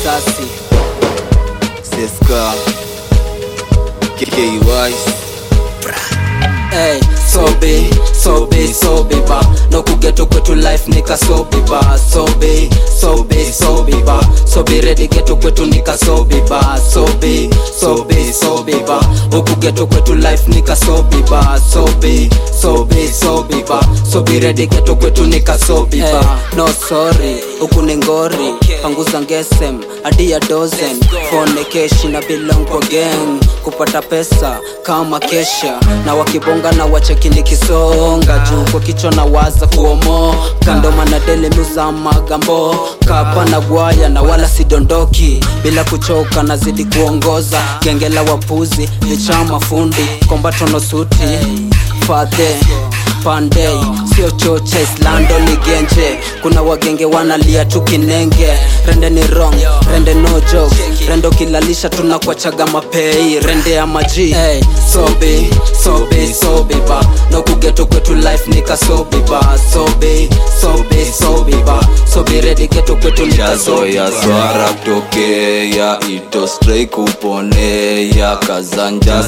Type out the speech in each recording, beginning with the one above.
risasi Seska KKY Hey, sobe, sobe, sobe ba No kugeto kwetu life nika sobe ba Sobe, sobe, sobe ba Sobe ready geto kwetu nika sobe ba Sobe, sobe, sobe ba Huku geto kwetu life nika sobe ba Sobe, sobe, sobe ba Sobe ready geto kwetu nika sobe ba No sorry, huku ni ngori Panguza ngesem, hadi ya dozen Phone keshi na belong kwa gang Kupata pesa kama kesha Na wakibonga na wacheki nikisonga Juu kwa kichwa na waza kuomo Kando manadele miuza magambo Kapa na gwaya na wala sidondoki Bila kuchoka nazidi kuongoza Gengela wapuzi, vichama fundi Kombatono suti, fadhe Pandey, sio choche islando ni genje kuna wagenge wanalia tu kinenge rende ni wrong rende no jokes rende ukilalisha tunakwachaga mapei rende ya maji hey, sobe sobe sobe ba no kugeto kwetu life nika sobe ba sobe sobe sobe ba sobe ready geto kwetu nika sobe shazoya ba swara kutokea ito stray kuponea kazanja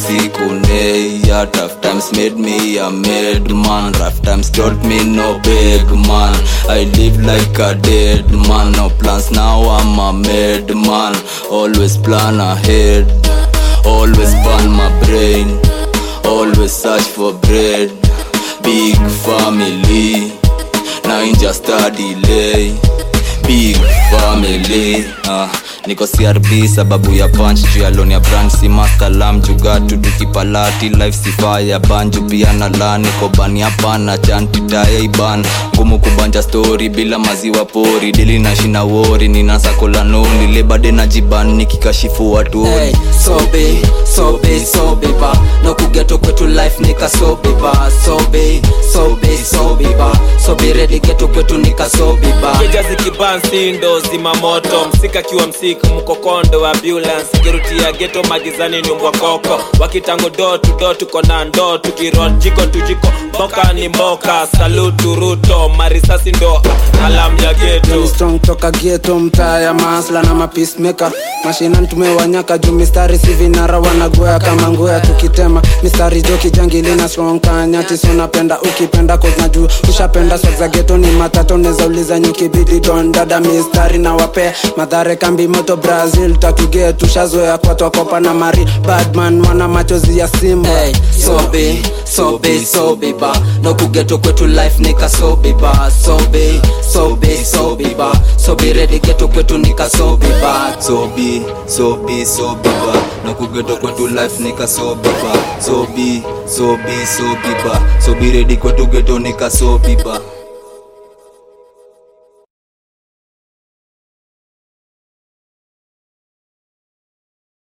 sikuneya tough times made me a mad man rough times taught me no big man i live like a dead man no plans now i'm a mad man always plan ahead always burn my brain always search for bread big family na inja delay big family uh, niko crb sababu ya punch juu ya loan ya branch si maskalam jugatu tukipalati life sifa ya banju pia na la niko bani hapana chantitaya iban ngumu kubanja story bila maziwa pori dili na shina wori ninasakolanoni lebade na jiban nikikashifu watu Hey, sobe sobe sobe ba no kugeto kwetu life nika sobe ba sobe sobe sobe ba sobe ready geto kwetu nika sobe ba keja zikiban sindo zima moto msika kiwa msika mkokondo wa ambulance kirutia geto magizani nyumbwa koko wakitango do tu do tuko na ndo tukirot jiko tujiko mboka ni mboka salutu ruto marisasi ndo alam ya geto Ni strong toka geto mtaa ya masla na mapeacemaker mashinan tumewanyaka juu mistari si vinara wanagoya kama ngoya tukitema mistari jo kijangili na strong kanyati sunapenda ukipenda kozna juu ushapenda swag za geto ni matato neza uliza nyukibidi don dada mistari na wapea madhare kambi moto brazil tatuge tushazoea kwa twakopa na mari badman wana machozi ya simba Hey, sobe sobe sobe ba no kugeto kwetu life nika sobe ba sobe sobe sobe ba sobe ready geto kwetu nika sobe ba sobi sobi sobi ba nakugeto kwetu life nika sobi ba sobi sobi sobi ba sobi redi kwetu geto nika sobi ba